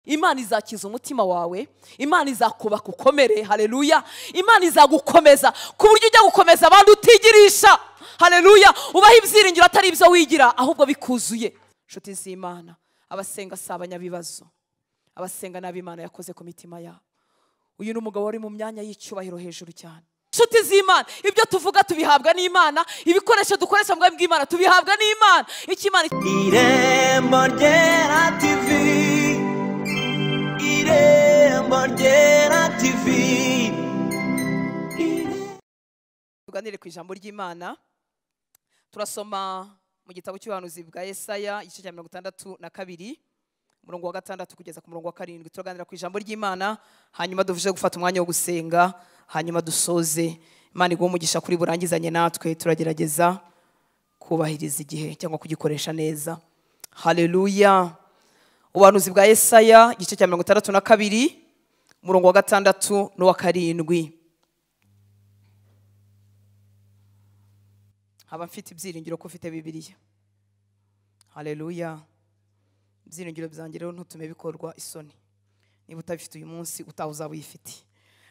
imana izakiza umutima wawe imana izakubaka ukomere hareruya imana izagukomeza ku buryo ujya gukomeza abandi utigirisha hareruya ubaho ibyiringiro atari ibyo wigira ahubwo bikuzuye inshuti z'imana abasenga si abanyabibazo abasenga nabi imana yakoze ku mitima yabo uyu ni umugabo wari mu myanya y'icyubahiro hejuru cyane inshuti z'imana ibyo tuvuga tubihabwa n'imana ibikoresho dukoresha mu bwami bw'imana tubihabwa n'imana icyo imana irembo ryera tivi irembo ryera tivi tuganire ku ijambo ry'imana turasoma mu gitabo cy'ubuhanuzi bwa Yesaya igice cya mirongo itandatu na kabiri umurongo wa gatandatu kugeza ku murongo wa karindwi turaganira ku ijambo ry'imana hanyuma duvuje gufata umwanya wo gusenga hanyuma dusoze imana iguha umugisha kuri burangizanye natwe turagerageza kubahiriza igihe cyangwa kugikoresha neza hareruya ubuhanuzi bwa Yesaya igice cya mirongo itandatu na kabiri umurongo wa gatandatu n'uwa karindwi haba mfite ibyiringiro ko ufite bibiliya hareruya ibyiringiro byanjye rero ntutume bikorwa isoni niba utabifite uyu munsi utaha uzaba uyifite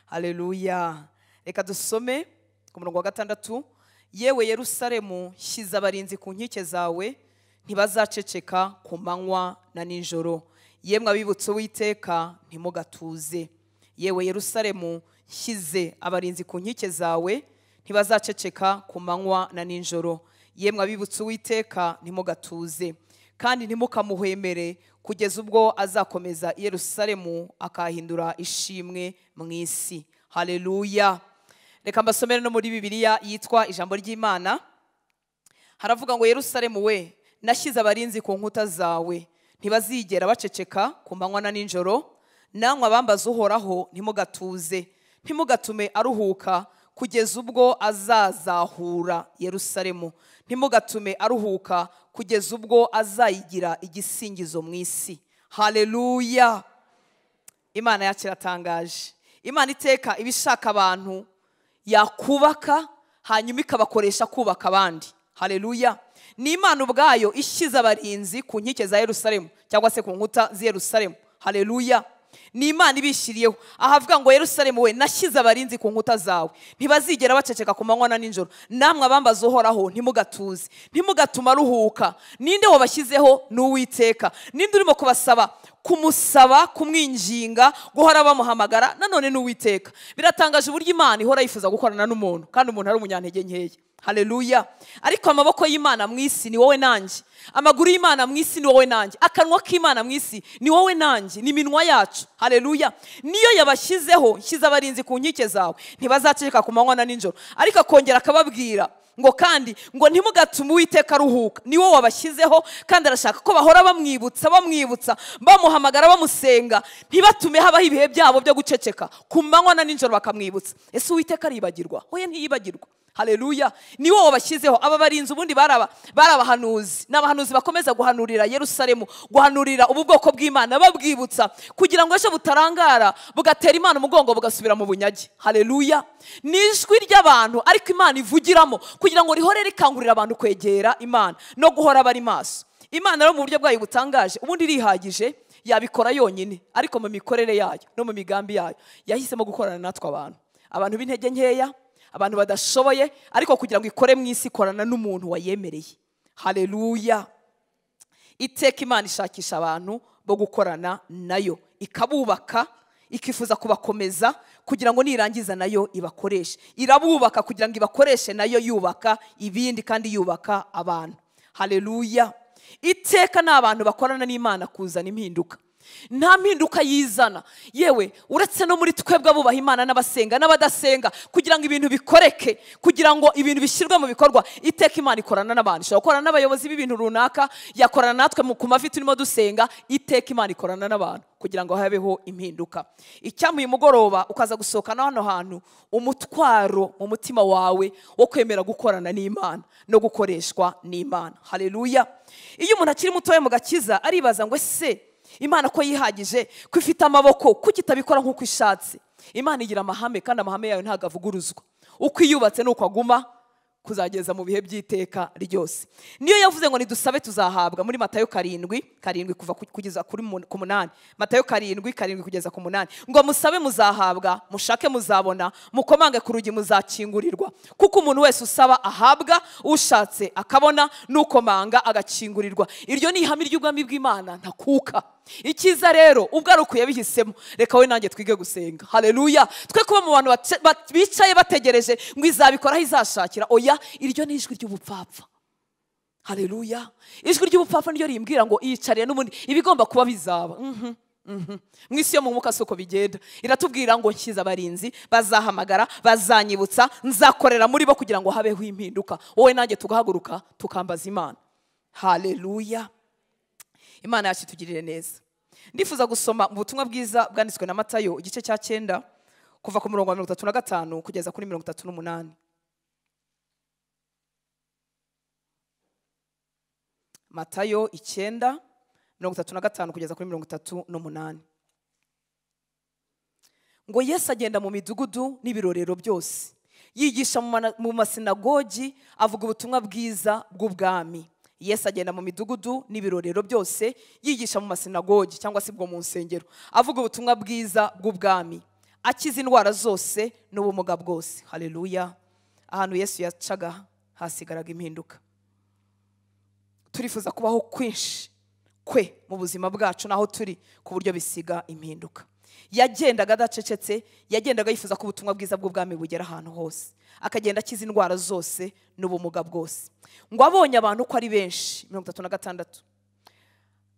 hareruya reka dusome ku murongo wa gatandatu yewe Yerusalemu shyize abarinzi ku nkike zawe ntibazaceceka ku manywa na nijoro yemwe abibutse uwiteka ntimugatuze yewe Yerusalemu shyize abarinzi ku nkike zawe ntibazaceceka ku manywa na nijoro yemwe abibutse uwiteka ntimugatuze kandi ntimukamuhwemere kugeza ubwo azakomeza i yerusalemu akahindura ishimwe mu isi hareruya reka mbasomere no muri bibiliya yitwa ijambo ry'imana haravuga ngo yerusalemu we nashyize abarinzi ku nkuta zawe ntibazigera baceceka ku manywa na nijoro nanywa abambaza uhoraho ntimugatuze ntimugatume aruhuka kugeza ubwo azazahura yerusalemu ntimugatume aruhuka kugeza ubwo azayigira igisingizo mu isi hareruya imana yacu iratangaje imana iteka iba ishaka abantu yakubaka hanyuma ikabakoresha kubaka abandi hareruya ni imana ubwayo ishyize abarinzi ku nkike za yerusalemu cyangwa se ku nkuta z'Yerusalemu hareruya ni imana ibishyiriyeho ahavuga ngo Yerusalemu we nashyize abarinzi ku nkuta zawe ntibazigera baceceka ku manywa na nijoro namwe abambaza uhoraho ntimugatuze ntimugatuma aruhuka ninde wabashyizeho ni uwiteka ninde urimo kubasaba kumusaba kumwinginga guhora bamuhamagara nanone ni uwiteka biratangaje uburyo imana ihora yifuza gukorana n'umuntu kandi umuntu ari umunyantege nkeya hareruya ariko amaboko y'imana mu isi ni wowe nanjye amaguru y'imana mu isi ni wowe nanjye akanwa k'imana mu isi ni wowe nanjye ni iminwa yacu hareruya niyo yabashyizeho nshyize abarinzi ku nkike zawe ntibazaceceka ku manywa na nijoro ariko akongera akababwira ngo kandi ngo ntimugatume uwiteka aruhuka ni wowe wabashyizeho kandi arashaka ko bahora bamwibutsa bamwibutsa bamuhamagara bamusenga ntibatume habaho ibihe byabo byo guceceka ku manywa na nijoro bakamwibutsa ese uwiteka aribagirwa oya ntiyibagirwa hareruya ni wowe wabashyizeho aba barinzi ubundi bari abahanuzi ni abahanuzi bakomeza guhanurira yerusalemu guhanurira ubu bwoko bw'imana babwibutsa kugira ngo ejo butarangara bugatera imana umugongo bugasubira mu bunyage hareruya ni ijwi ry'abantu ariko imana ivugiramo kugira ngo rihore rikangurira abantu kwegera imana no guhora bari maso imana rero mu buryo bwayo butangaje ubundi irihagije yabikora yonyine ariko mu mikorere yayo no mu migambi yayo yahisemo gukorana natwe abantu abantu b'intege nkeya abantu badashoboye ariko kugira ngo ikore mu isi ikorana n'umuntu wayemereye hareruya iteka imana ishakisha abantu bo gukorana nayo ikabubaka ikifuza kubakomeza kugira ngo nirangiza nayo ibakoreshe irabubaka kugira ngo ibakoreshe nayo yubaka ibindi kandi yubaka abantu hareruya iteka ni abantu bakorana n'imana kuzana impinduka nta mpinduka yizana yewe uretse no muri twebwe abubaha imana n'abasenga n'abadasenga kugira ngo ibintu bikoreke kugira ngo ibintu bishyirwe mu bikorwa iteka imana ikorana n'abantu ishobora gukorana n'abayobozi b'ibintu runaka yakorana natwe ku mavi turimo dusenga iteka imana ikorana n'abantu kugira ngo habeho impinduka icyamuye mugoroba ukaza gusohokana hano hantu umutwaro mu mutima wawe wo kwemera gukorana n'imana no gukoreshwa n'imana hareruya iyo umuntu akiri mutoya mu gakiza aribaza ngo ese imana ko yihagije ko ifite amaboko kuko itabikora nk'uko ishatse imana igira amahame kandi amahame yayo ntabwo avuguruzwa uko iyubatse ni uko aguma kuzageza mu bihe by'iteka ryose niyo yavuze ngo nidusabe tuzahabwa muri matayo karindwi karindwi kuva ku- kugeza kuri mun- ku munani matayo karindwi karindwi kugeza ku munani ngo musabe muzahabwa mushake muzabona mukomange ku rugi muzakingurirwa kuko umuntu wese usaba ahabwa ushatse akabona n'ukomanga agakingurirwa iryo ni ihame ry'ubwami bw'imana ntakuka icyiza rero ubwo ari uku yabihisemo reka we nanjye twige gusenga hareruya twe kuba mu bantu bace- bat- bicaye bategereje ngo izabikora aho izashakira oya iryo ni ijwi ry'ubupfapfa hareruya ijwi ry'ubupfapfa niryo rimbwira ngo iyicariye n'ubundi ibigomba kuba bizaba Mhm, mhm. mu isi yo mu mwuka si uko bigenda iratubwira ngo nshyize abarinzi bazahamagara bazanyibutsa nzakorera muri bo kugira ngo habeho impinduka wowe nanjye tugahaguruka tukambaza imana hareruya imana yacu itugirire neza ndifuza gusoma mu butumwa bwiza bwanditswe na matayo igice cya cyenda kuva ku murongo wa mirongo itatu na gatanu kugeza kuri mirongo itatu n'umunani matayo icyenda mirongo itatu na gatanu kugeza kuri mirongo itatu n'umunani ngo yesu agenda mu midugudu n'ibirorero byose yigisha mu mana- mu masinagogi avuga ubutumwa bwiza bw'ubwami yesu agenda mu midugudu n'ibirorero byose yigisha mu masinagogi cyangwa se bwo mu nsengero avuga ubutumwa bwiza bw'ubwami akiza indwara zose n'ubumuga bwose hareruya ahantu yesu yacaga hasigaraga impinduka turifuza kubaho kwinshi kwe mu buzima bwacu n'aho turi ku buryo bisiga impinduka yagendaga adacecetse yagendaga yifuza ko ubutumwa bwiza bw'ubwami bugera ahantu hose akagenda akiza indwara zose n'ubumuga bwose ngo abonye abantu ko ari benshi mirongo itatu na gatandatu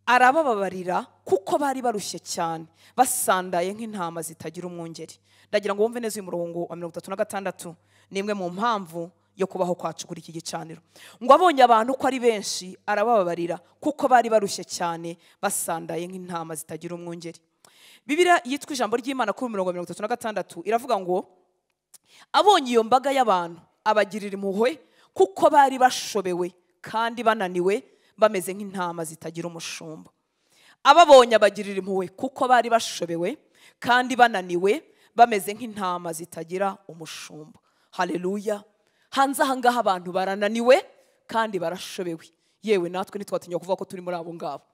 arabababarira kuko bari barushye cyane basandaye nk'intama zitagira umwungeri ndagira ngo wumve neza uyu murongo wa mirongo itatu na gatandatu ni imwe mu mpamvu yo kubaho kwacu kuri iki gicaniro ngo abonye abantu ko ari benshi arabababarira kuko bari barushye cyane basandaye nk'intama zitagira umwungeri bibiriya yitwa ijambo ry'imana kuri mirongo mirongo itatu na gatandatu iravuga ngo abonye iyo mbaga y'abantu abagirira impuhwe kuko bari bashobewe kandi bananiwe bameze nk'intama zitagira umushumba ababonye abagirira impuhwe kuko bari bashobewe kandi bananiwe bameze nk'intama zitagira umushumba hareruya hanze aha ngaha abantu barananiwe kandi barashobewe yewe natwe ntitwatinya kuvuga ko turi muri abo ngabo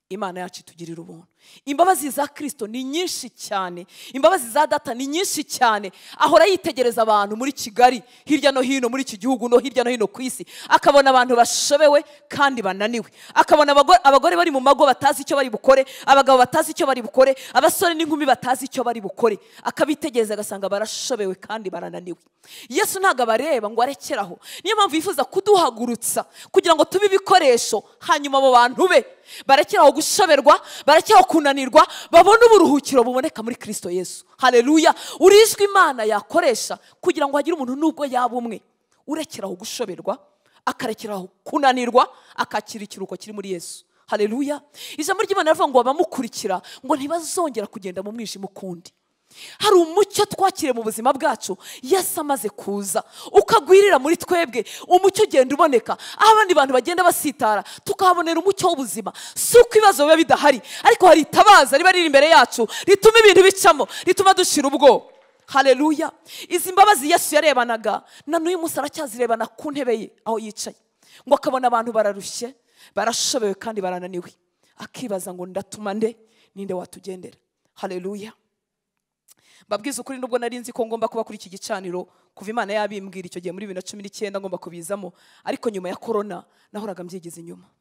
imana yacu itugirira ubuntu imbabazi za kirisito ni nyinshi cyane imbabazi za data ni nyinshi cyane ahora yitegereza abantu muri kigali hirya no hino muri iki gihugu no hirya no hino ku isi akabona abantu bashobewe kandi bananiwe akabona abago- abagore bari mu mago batazi icyo bari bukore abagabo batazi icyo bari bukore abasore n'inkumi batazi icyo bari bukore akabitegereza agasanga barashobewe kandi barananiwe yesu ntabwo abareba ngo arekeraho niyo mpamvu yifuza kuduhagurutsa kugira ngo tube ibikoresho hanyuma abo bantu be barekeraho gushoberwa barekeraho kunanirwa babone uburuhukiro buboneka muri kirisito yesu hareruya urijwe imana yakoresha kugira ngo hagire umuntu n'ubwo yaba umwe urekeraho gushoberwa akarekeraho kunanirwa akakira ikiruhuko kiri muri yesu hareruya ijambo ry'imana rivuga ngo abamukurikira ngo ntibazongera kugenda mu mwijima ukundi hari umucyo twakiriye mu buzima bwacu yesu amaze kuza ukagwirira muri twebwe umucyo ugenda uboneka aho abandi bantu bagenda basitara tukahabonera umucyo w'ubuzima si uko ibibazo biba bidahari ariko hari itabaza riba riri imbere yacu rituma ibintu bicamo rituma dushira ubwoba hareruya izi mbabazi yesu yarebanaga na n'uyu munsi aracyazirebana ku ntebe ye aho yicaye ngo akabona abantu bararushye barashobewe kandi barananiwe akibaza ngo ndatuma nde ninde watugendera hareruya mbabwiza ukuri nubwo nari nzi ko ngomba kuba kuri iki gicaniro kuva imana yabimbwira icyo gihe muri bibiri na cumi n'icyenda ngomba kubizamo ariko nyuma ya korona nahoraga mbyigiza inyuma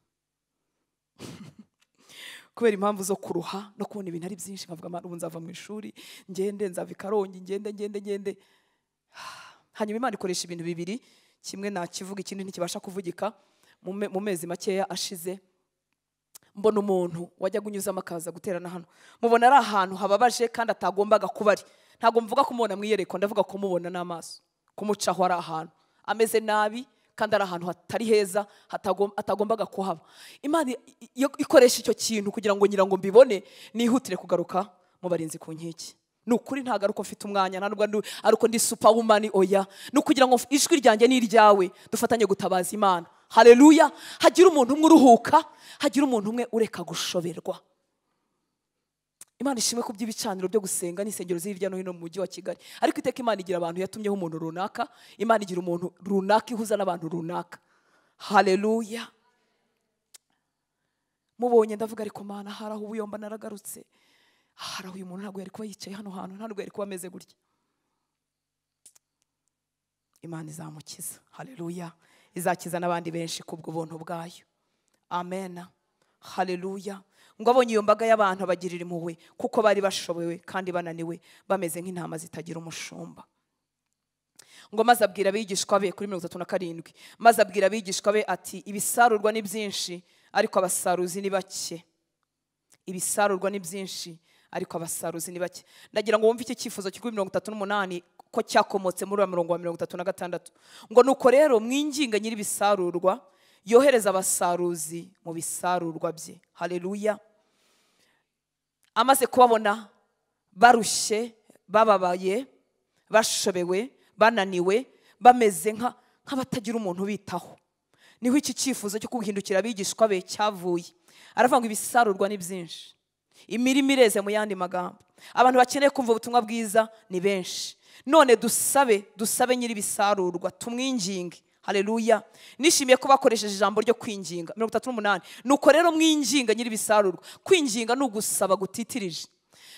kubera impamvu zo kuruha no kubona ibintu ari byinshi nkavuga "Mana, ubu nzava mu ishuri ngende nzava i karongi ngende ngende ngende hanyuma imana ikoresha ibintu bibiri kimwe nakivuga ikindi ntikibasha kuvugika mu me- mu mezi makeya ashize mbona umuntu wajyaga unyuzamo akaza guterana hano mubona ari ahantu hababaje kandi atagombaga kuba ari ntabwo mvuga kumubona mu iyerekwa ndavuga kumubona n'amaso kumucaho ari ahantu ameze nabi kandi ari ahantu hatari heza hatagom- atagombaga kuhaba imana i- i- yo- ikoresha icyo kintu kugira ngo nyirango mbibone nihutire kugaruka mu barinzi ku nkiki ni ukuri ntabwo ari uko mfite umwanya ntabwo ari ari uko ndi supawumani oya ni ukugira ngo ijwi ryanjye ni iryawe dufatanye gutabaza imana hareruya hagira umuntu umwe uruhuka hagira umuntu umwe ureka gushoberwa imana ishimwe ku by'ibicaniro byo gusenga n'insengero z'hirya no hino mu mujyi wa kigali ariko iteka imana igira abantu yatumyeho umuntu runaka imana igira umuntu runaka ihuza n'abantu runaka hareruya mubonye ndavuga ariko mana hari aho ubuyomba naragarutse hari aho uyu muntu ntabwo yari kuba yicaye hano hantu ntabwo yari kuba ameze gutya imana izamukiza hareruya izakiza n'abandi benshi kubwo buntu bwayo amena hareruya ngo abonye iyo mbaga y'abantu abagirira impuhwe kuko bari bashobewe kandi bananiwe bameze nk'intama zitagira umushumba ngo maze abwira abigishwa be kuri mirongo itatu na karindwi maze abwira abigishwa be ati ibisarurwa ni byinshi ariko abasaruzi ni bake ibisarurwa ni byinshi ariko abasaruzi ni bake ndagira ngo wumve iki cyifuzo kuri mirongo itatu n'umunani ko cyakomotse muri uwo murongo wa mirongo itatu na gatandatu ngo nuko rero mwinginga nyir'ibisarurwa yohereza abasaruzi mu bisarurwa bye hareruya amaze kubabona barushye bababaye bashobewe bananiwe bameze nka nk'abatagira umuntu ubitaho niho iki cyifuzo cyo guhindukira abigishwa be cyavuye aravuga ngo ibisarurwa ni byinshi imirimo ireze mu yandi magambo abantu bakeneye kumva ubutumwa bwiza ni benshi none dusabe dusabe nyir'ibisarurwa tumwinginge hareruya nishimiye ko bakoresheje ijambo ryo kwinginga mirongo itatu n'umunani nuko rero mwinginga nyir'ibisarurwa kwinginga ni ugusaba gutitirije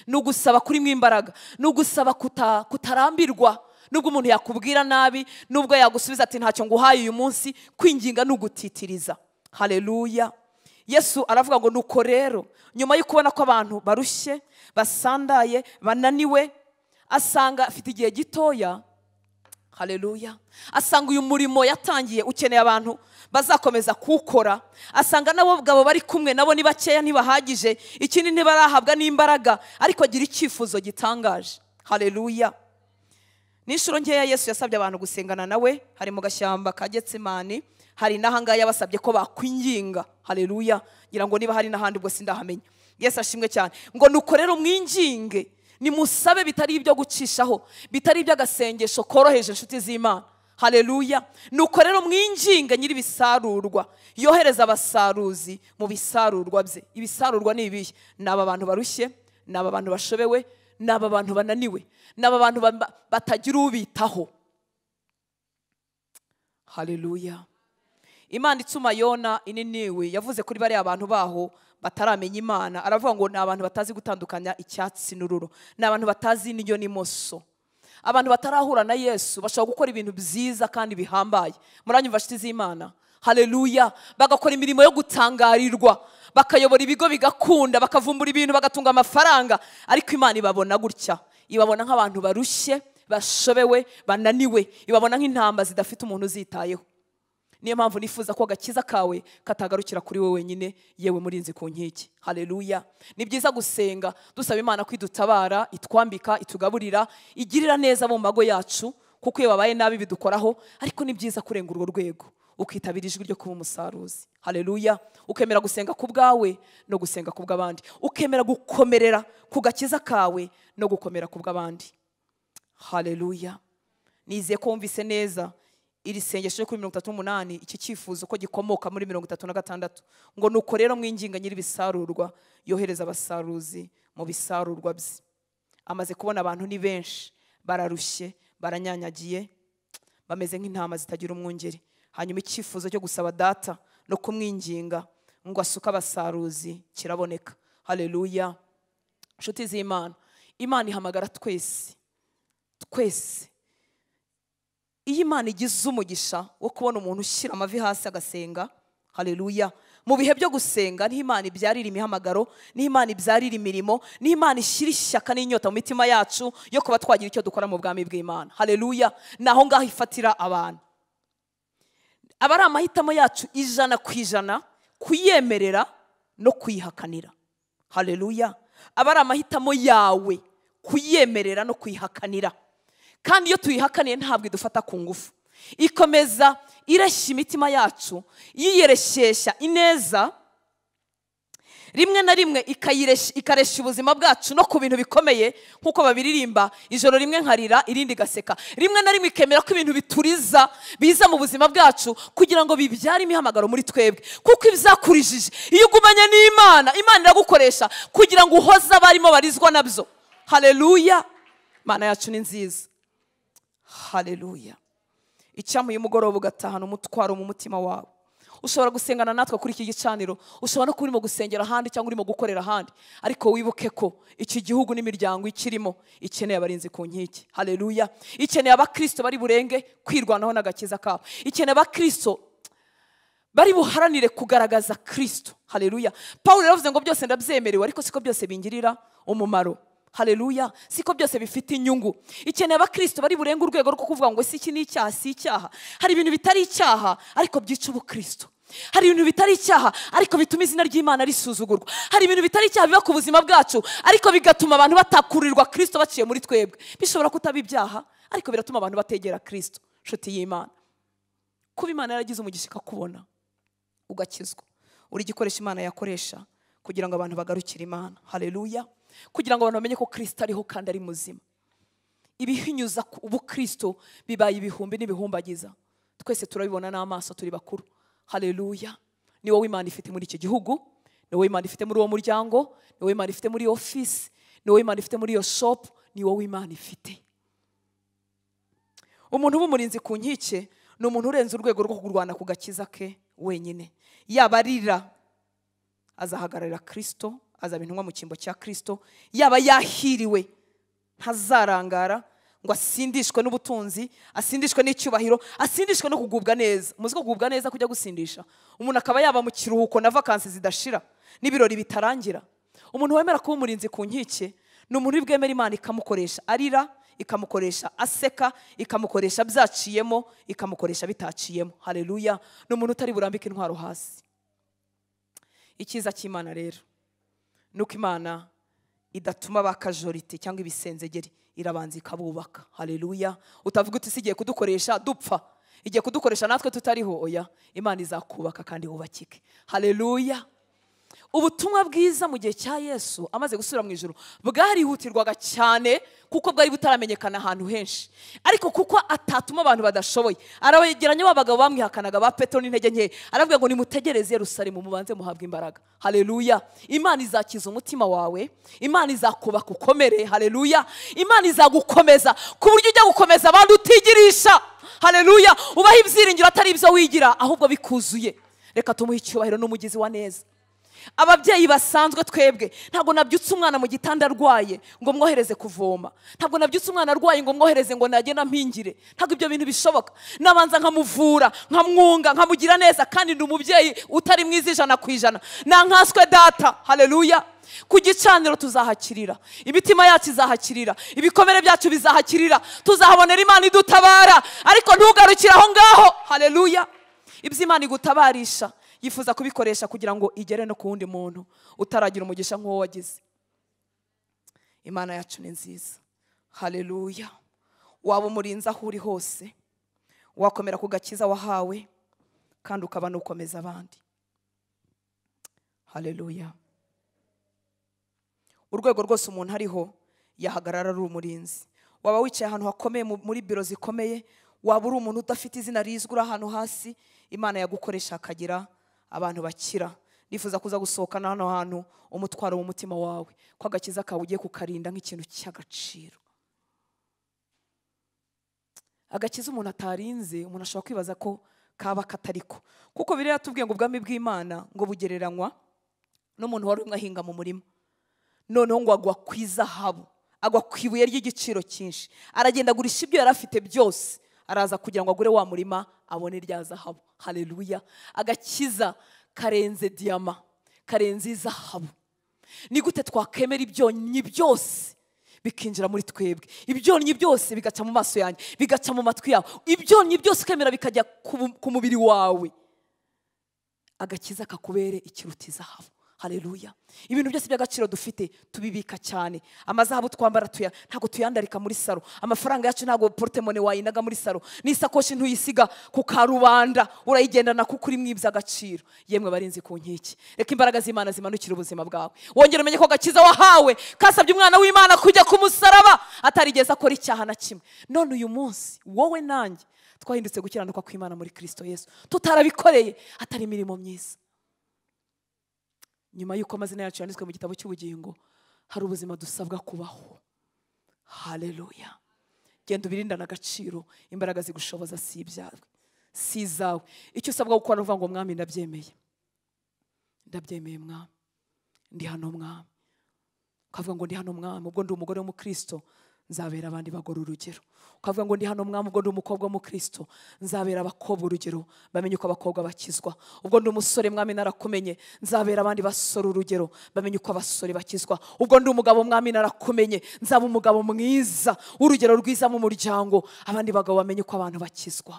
ni ugusaba kurimo imbaraga ni ugusaba kuta- kutarambirwa nubwo umuntu yakubwira nabi nubwo yagusubiza ati ntacyo nguhaye uyu munsi kwinginga ni ugutitiriza hareruya yesu aravuga ngo nuko rero nyuma yo kubona ko abantu barushye basandaye bananiwe asanga afite igihe gitoya hareruya asanga uyu murimo yatangiye ukeneye abantu bazakomeza kuwukora asanga n'abagabo bari kumwe nabo ni bakeya ntibahagije ikindi ntibarahabwa n'imbaraga ariko agira icyifuzo gitangaje hareruya ni inshuro nkeya yesu yasabye abantu gusengana nawe hari mu gashyamba ka getsimani hari n'ahangaha yabasabye ko bakwinginga hareruya ngira ngo niba hari n'ahandi ubwo sindahamenya yesu ashimwe cyane ngo nuko rero mwinginge nimusabe bitari ibyo gucishaho bitari iby'agasengesho koroheje inshuti z'imana hareruya nuko rero mwinginge nyir'ibisarurwa yohereza abasaruzi mu bisarurwa bye ibisarurwa ni ibihe ni aba bantu barushye ni aba bantu bashobewe ni aba bantu bananiwe ni aba bantu ba- batagira ubitaho hareruya imana ituma yona ininiwe yavuze kuri bariya abantu baho bataramenya imana aravuga ngo ni abantu batazi gutandukanya icyatsi n'ururo ni abantu batazi indyo n'imoso abantu batarahura na yesu bashobora gukora ibintu byiza kandi bihambaye muranyumva nshuti z'imana hareruya bagakora imirimo yo gutangarirwa bakayobora ibigo bigakunda bakavumbura ibintu bagatunga amafaranga ariko imana ibabona gutya ibabona nk'abantu barushye bashobewe bananiwe ibabona nk'intama zidafite umuntu uzitayeho niyo mpamvu nifuza ko agakiza kawe katagarukira kuri wowe wenyine yewe murinzi ku nkiki hareruya ni byiza gusenga dusaba imana ko idutabara itwambika itugaburira igirira neza mu mago yacu kuko iyo babaye nabi bidukoraho ariko ni byiza kurenga urwo rwego ukitabira ijwi ryo kuba umusaruzi hareruya ukemera gusenga ku bwawe no gusenga ku bw'abandi ukemera gukomerera ku gakiza kawe no gukomera ku bw'abandi hareruya nizeye ko wumvise neza iri sengesho ryo kuri mirongo itatu n'umunani iki cyifuzo ko gikomoka muri mirongo itatu na gatandatu ngo nuko rero mwinginga nyir'ibisarurwa yohereza abasaruzi mu bisarurwa bye amaze kubona abantu ni benshi bararushye baranyanyagiye bameze nk'intama zitagira umwungeri hanyuma icyifuzo cyo gusaba data no kumwinginga ngo asuke abasaruzi kiraboneka hareruya inshuti z'imana imana ihamagara twese twese iyo imana igize umugisha wo kubona umuntu ushyira amavi hasi agasenga hareruya mu bihe byo gusenga niho imana ibyarira imihamagaro niho imana ibyarira imirimo niho imana ishyira ishyaka n'inyota mu mitima yacu yo kuba twagira icyo dukora mu bwami bw'imana hareruya ni aho ngaho ifatira abantu aba ari amahitamo yacu ijana ku ijana kuyemerera no kuyihakanira hareruya aba ari amahitamo yawe kuyemerera no kuyihakanira kandi iyo tuyihakaniye ntabwo idufata ku ngufu ikomeza ireshya imitima yacu yiyereshyeshya ineza rimwe na rimwe ikayireshya- ikaresha ubuzima bwacu no ku bintu bikomeye nk'uko babiririmba ijoro rimwe nkarira irindi gaseka rimwe na rimwe ikemera ko ibintu bituriza biza mu buzima bwacu kugira ngo bibyare imihamagaro muri twebwe kuko ibyakurijije iyo ugumanye n'imana imana iragukoresha kugira ngo uhoze abarimo barizwa nabyo hareruya imana yacu ni nziza hareruya icyamuye umugoroba ugatahana umutwaro mu mutima wawe ushobora gusengana natwe kuri iki gicaniro ushobora no kuba urimo gusengera ahandi cyangwa urimo gukorera ahandi ariko wibuke ko iki gihugu n'imiryango ikirimo ikeneye abarinzi ku nkike hareruya ikeneye abakristo bari burenge kwirwanaho n'agakiza kabo ikeneye abakristo bari buharanire kugaragaza kristo hareruya paul yavuze ngo byose ndabyemerewe ariko siko byose bingirira umumaro hareruya siko byose bifite inyungu ikeneye abakristo bari burenga urwego rwo kuvuga ngo si iki ni icyaha si icyaha hari ibintu bitari icyaha ariko byica ubukristo hari ibintu bitari icyaha ariko bituma izina ry'imana risuzugurwa hari ibintu bitari icyaha biba ku buzima bwacu ariko bigatuma abantu batakururirwa kristo baciye muri twebwe bishobora kutaba ibyaha ariko biratuma abantu bategera kristo nshuti y'imana kuba imana yaragize umugisha ikakubona ugakizwa uri igikoresho imana yakoresha kugira ngo abantu bagarukire imana hareruya kugira ngo abantu bamenye ko kirisita ariho kandi ari muzima ibihinyuza ku- ubukristo bibaye ibihumbi n'ibihumbagiza twese turabibona n'amaso turi bakuru hareruya ni wowe imana ifite muri iki gihugu ni wowe imana ifite muri uwo muryango ni wowe imana ifite muri iyo ofisi ni wowe imana ifite muri iyo shopu ni wowe imana ifite umuntu uba umurinzi ku nkike ni umuntu urenze urwego rwo kurwana ku gakiza ke wenyine yaba arira azahagararira kirisito azaba intumwa mu cyimbo cya kirisito yaba yahiriwe ntazarangara ngo asindishwe n'ubutunzi asindishwe n'icyubahiro asindishwe no kugubwa neza muzi ko kugubwa neza kujya gusindisha umuntu akaba yaba mu kiruhuko na vakansi zidashira n'ibirori bitarangira umuntu wemera kuba umurinzi ku nkike ni umuntu uri bwemera imana ikamukoresha arira ikamukoresha aseka ikamukoresha byaciyemo ikamukoresha bitaciyemo hareruya ni umuntu utari burambike intwaro hasi icyiza cy'imana rero ni uko imana idatuma bakajorite cyangwa ibisenzegeri irabanza ikabubaka hareruya utavuga uti isigiye kudukoresha dupfa igiye kudukoresha natwe tutariho oya imana izakubaka kandi wubakike hareruya ubutumwa bwiza mu gihe cya yesu amaze gusubira mu ijoro bwarihutirwaga cyane kuko bwari butaramenyekana ahantu henshi ariko kuko atatuma abantu badashoboye arabegeranya ba bagabo bamwihakanaga ba petero n'intege nke aravuga ngo nimutegereze yerusalemu mubanze muhabwe imbaraga hareruya imana izakiza umutima wawe imana izakubaka ukomere hareruya imana izagukomeza ku buryo ujya gukomeza abandi utigirisha hareruya ubaho ibyiringiro atari ibyo wigira ahubwo bikuzuye reka tumuhe icyubahiro n'umugizi wa neza ababyeyi basanzwe twebwe ntabwo nabyutse umwana mu gitanda arwaye ngo mwohereze kuvoma ntabwo nabyutse umwana arwaye ngo mwohereze ngo nagenda mpingire ntabwo ibyo bintu bishoboka nabanza nkamuvura nkamwunga nkamugira neza kandi ni umubyeyi utari mwiza ijana ku ijana nankaswe data hareruya ku gicaniro tuzahakirira imitima yacu izahakirira ibikomere byacu bizahakirira tuzahabonera imana idutabara ariko ntugarukire aho ngaho hareruya ibyo imana igutabarisha yifuza kubikoresha kugira ngo igere no ku wundi muntu utaragira umugisha nk'uwo wagize imana yacu ni nziza hareruya waba umurinzi aho uri hose wakomera ku gakiza wahawe kandi ukaba n'ukomeza abandi hareruya urwego rwose umuntu ariho yahagarara ari umurinzi waba wicaye ahantu hakomeye mu- muri biro zikomeye waba uri umuntu udafite izina rizwi uri ahantu hasi imana yagukoresha hakagira abantu bakira nifuza kuza gusohokana hano hantu umutwaro mu mutima wawe ko agakiza kawe ugiye kukarinda nk'ikintu cy'agaciro agakiza umuntu atarinze umuntu ashobora kwibaza ko kaba katariko kuko biriya tubwiye ngo ubwami bw'imana ngo bugereranywa n'umuntu wari umwe ahinga mu murima noneho ngo agwa ku izahabu agwa ku ibuye ry'igiciro cyinshi aragenda agurisha ibyo yari afite byose araza kugira ngo agure wa murima abone rya zahabu hareruya agakiza karenze diyama karenze izahabu ni gute twakwemera ibyonnyi byose bikinjira muri twebwe ibyonnyi byose bigaca mu maso yanjye bigaca mu matwi yawe ibyonnyi byose ukemera bikajya ku ku mubiri wawe agakiza kakubere ikiruta izahabu haleluya ibintu byose by'agaciro dufite tubibika cyane amazahabu twambara tuya- ntabwo tuyandarika muri salo amafaranga yacu ntabwo porotemone wayinaga muri salo n'isakoshi ntuyisiga ku karubanda urayigendana kuko uri mu iby'agaciro yemwe barinzi ku nkiki reka imbaraga z'imana zimanukira ubuzima bwawe wongere umenye ko agakiza wahawe kasabye umwana w'imana kujya ku musaraba atarigeze akora icyaha na kimwe none uyu munsi wowe nanjye twahindutse gukiranuka kw'imana muri kirisito yesu tutarabikoreye atari imirimo myiza nyuma y'uko amazina yacu yanditswe mu gitabo cy'ubugingo hari ubuzima dusabwa kubaho haleluya genda ubirindane agaciro imbaraga zigushoboza si ibyawe si izawe icyo usabwa gukora ni ukuvuga ngo mwami ndabyemeye ndabyemeye mwami ndi hano mwami ukavuga ngo ndi hano mwami ubwo ndi umugore w'umukristo nzabera abandi bagore urugero ukavuga ngo ndi hano mwami ubwo ndi umukobwa w'umukristo nzabera abakobwa urugero bamenye uko abakobwa bakizwa ubwo ndi umusore mwami narakumenye nzabera abandi basore urugero bamenye uko abasore bakizwa ubwo ndi umugabo mwami narakumenye nzaba umugabo mwiza w'urugero rwiza mu muryango abandi bagabo bamenye uko abantu bakizwa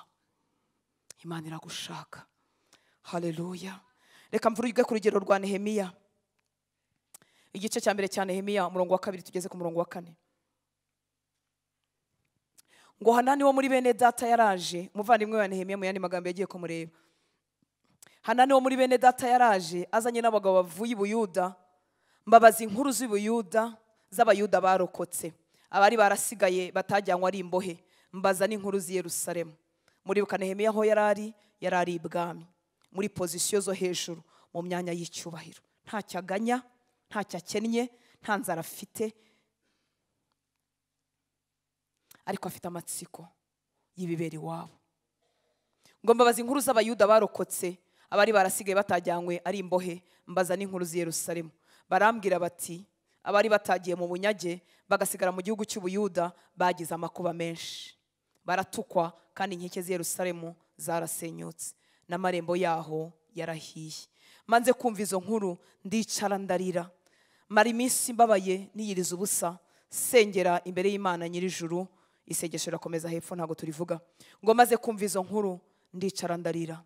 imana iragushaka haleluya reka mvuge ku rugero rwa nehemiya igice cya mbere cya nehemiya umurongo wa kabiri tugeze ku murongo wa kane ngo hanani wo muri bene data yaraje umuvandimwe wa nehemiya mu yandi magambo yagiye kumureba hanani wo muri bene data yaraje azanye n'abagabo bavuye i buyuda mbabaza inkuru z'i buyuda z'abayuda barokotse abari barasigaye batajyanywe ari imbohe mbaza n'inkuru z'i yerusalemu muribuka nehemiya aho yari ari yari ari ibwami muri pozisiyo zo hejuru mu myanya y'icyubahiro ntacyo aganya ntacyo akennye nta nzara afite ariko afite amatsiko y'ibibera iwabo ngo mbabaza inkuru z'abayuda barokotse abari barasigaye batajyanywe ari imbohe mbaza n'inkuru z'i yerusalemu barambwira bati abari batagiye mu bunyage bagasigara mu gihugu cy'ubuyuda bagize amakuba menshi baratukwa kandi inkike z'i yerusalemu zarasenyutse n'amarembo yaho yarahiye manze kumva izo nkuru ndicara ndarira mara iminsi mbabaye niyiriza ubusa sengera imbere y'imana nyir'ijuru isengesho rirakomeza hepfo ntabwo turivuga ngo maze kumva izo nkuru ndicara ndarira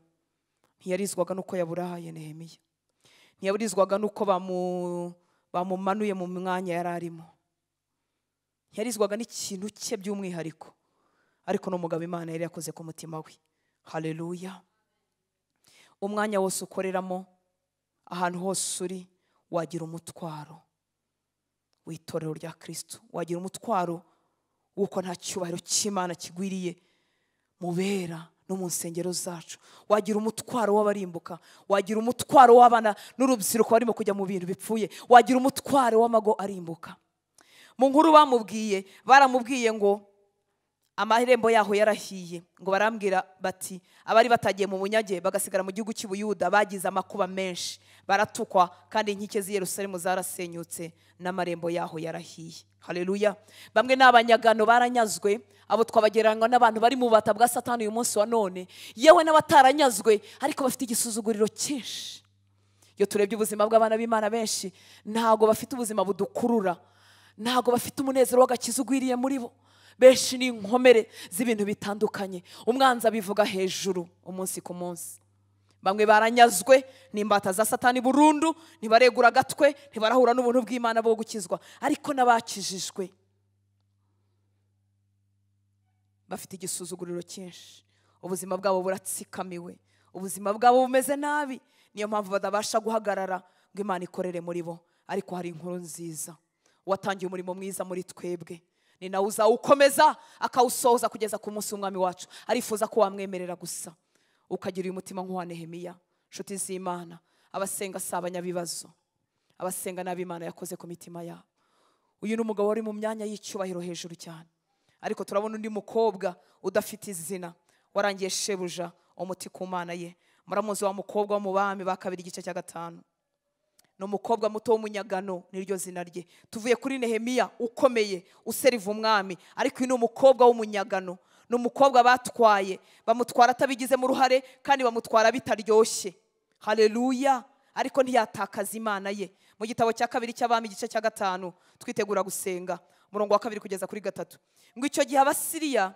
ntiyarizwaga n'uko yaburahaye nehemiya ntiyaburizwaga n'uko bamu- bamumanuye mu mwanya yari arimo ntiyarizwaga n'ikintu cye by'umwihariko ariko n'umugabo imana yari yakoze ku mutima we haleluya umwanya wose ukoreramo ahantu hose uri wagira umutwaro w'itorero rya kirisitu wagira umutwaro w'uko nta cyubahiro cy'imana kigwiriye mu bera no mu nsengero zacu wagira umutwaro w'abarimbuka wagira umutwaro w'abana n'urubyiruko barimo kujya mu bintu bipfuye wagira umutwaro w'amago arimbuka mu nkuru bamubwiye baramubwiye ngo amarembo yaho yarahiye ngo barambwira bati abari batagiye mu bunyage bagasigara mu gihugu cy'ubuyuda bagize amakuba menshi baratukwa kandi inkike z'i yerusalemu zarasenyutse n'amarembo yaho yarahiye haleluya bamwe ni abanyagano baranyazwe abo twabagereranywa n'abantu bari mu bubata bwa satani uyu munsi wa none yewe n'abataranyazwe ariko bafite igisuzuguriro cyinshi iyo turebye ubuzima bw'abana b'imana benshi ntabwo bafite ubuzima budukurura ntabwo bafite umunezero w'agakiza ugwiriye muri bo benshi ni inkomere z'ibintu bitandukanye umwanzi abivuga hejuru umunsi ku munsi bamwe baranyazwe n'imbata za satani burundu ntibaregura agatwe ntibarahura n'ubuntu bw'imana bwo gukizwa ariko n'abakijijwe bafite igisuzuguriro cyinshi ubuzima bwabo buratsikamiwe ubuzima bwabo bumeze nabi niyo mpamvu batabasha guhagarara ngo imana ikorere muri bo ariko hari inkuru nziza watangiye umurimo mwiza muri twebwe ni nawe uzawukomeza akawusohoza kugeza ku munsi w'umwami wacu arifuza ko wamwemerera gusa ukagira uyu mutima nk'uwa nehemiya inshuti z'imana abasenga si abanyabibazo abasenga nabi imana yakoze ku mitima yabo uyu ni umugabo wari mu myanya y'icyubahiro hejuru cyane ariko turabona undi mukobwa udafite izina warangiye shebuja umuti ku mana ye muramuzi wa mukobwa wo mu bami ba kabiri igice cya gatanu ni umukobwa muto w'umunyagano niryo zina rye tuvuye kuri nehemiya ukomeye useriva umwami ariko uyu ni umukobwa w'umunyagano ni umukobwa batwaye bamutwara atabigizemo uruhare kandi bamutwara bitaryoshye hareruya ariko ntiyatakaza imana ye mu gitabo cya kabiri cy'abami igice cya gatanu twitegura gusenga umurongo wa kabiri kugeza kuri gatatu ngo icyo gihe abasiriya